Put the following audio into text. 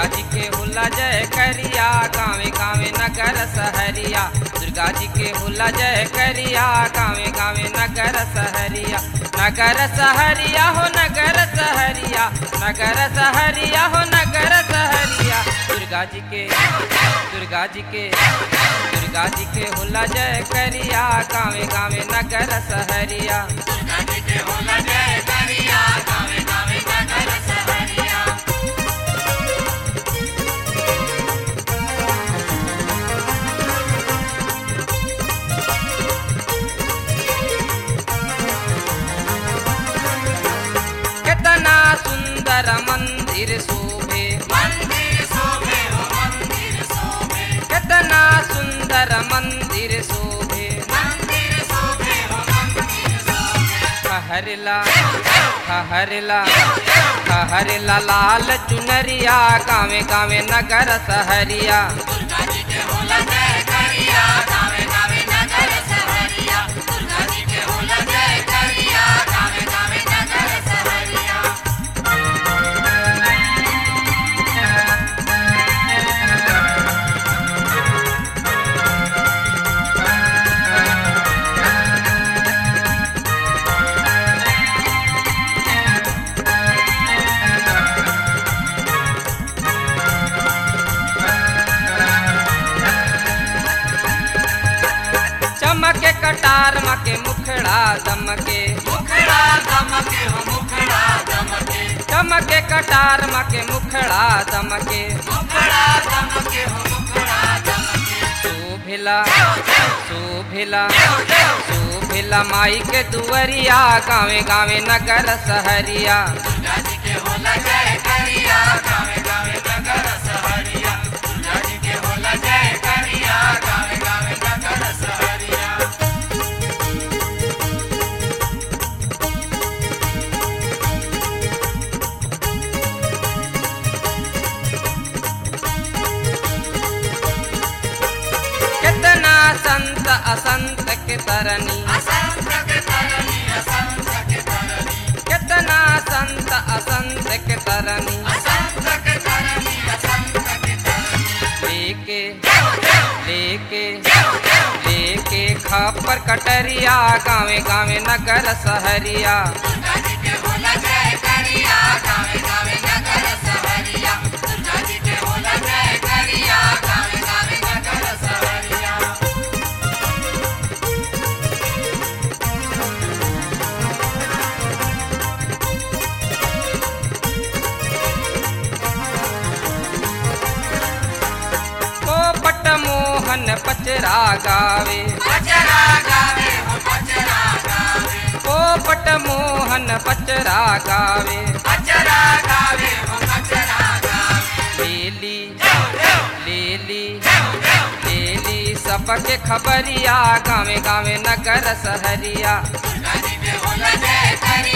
दुर्गा जी के होला जय करिया गावे गावे नगर सहरिया दुर्गा जी के होला जय करिया गावे गावे नगर सहरिया नगर सहरिया हो नगर सहरिया नगर सहरिया हो नगर सहरिया दुर्गा जी के दुर्गा जी के दुर्गा जी के होला जय करिया गावे गावे नगर सहरिया दुर्गा जी के होला जय करिया गावे गावे नगर सहरिया कितना सुंदर मंदिर शोभे मंदिर शोभे हो मंदिर शोभे कितना सुंदर मंदिर शोभे मंदिर शोभे हो मंदिर शोभे हरला हरला हरला लाल चुनरिया गावे गावे नगर सहरिया दुर्गा जी के होला जय करिया गावे गावे नगर सहरिया दुर्गा जी के होला जय करिया गावे गावे नगर सहरिया चमके कटार मके मुखड़ा दमके मुखड़ा दमके हो मुखड़ा दमके चमके कटार मके मुखड़ा दमके मुखड़ा दमके हो मुखड़ा दमके शोभिला शोभिला शोभिला माई के दुवरिया गावे गावे नगर सहरिया दुर्गा जी के होला जय करिया गावे गावे नगर सहरिया दुर्गा जी के होला जय करिया गावे गावे नगर सहरिया कितना संत असंत के तरनी असंत के तरनी असंत के तरनी कितना संत असंत के तरनी असंत के तरनी असंत के तरनी लेके लेके लेके खापर कटरिया गावे गावे नगर सहरिया दुर्गा जी के होला जय करिया गावे गावे नगर सहरिया दुर्गा जी के होला जय करिया गावे गावे नगर सहरिया पोपट मोहन पचरा गावे पचरा गावे हो पचरा गावे पोपट मोहन पचरा गावे पचरा गावे हो पचरा गावे लेली लेली लेली सबके खबरिया गावे गावे नगर सहरिया दुर्गा जी के होला जय करिया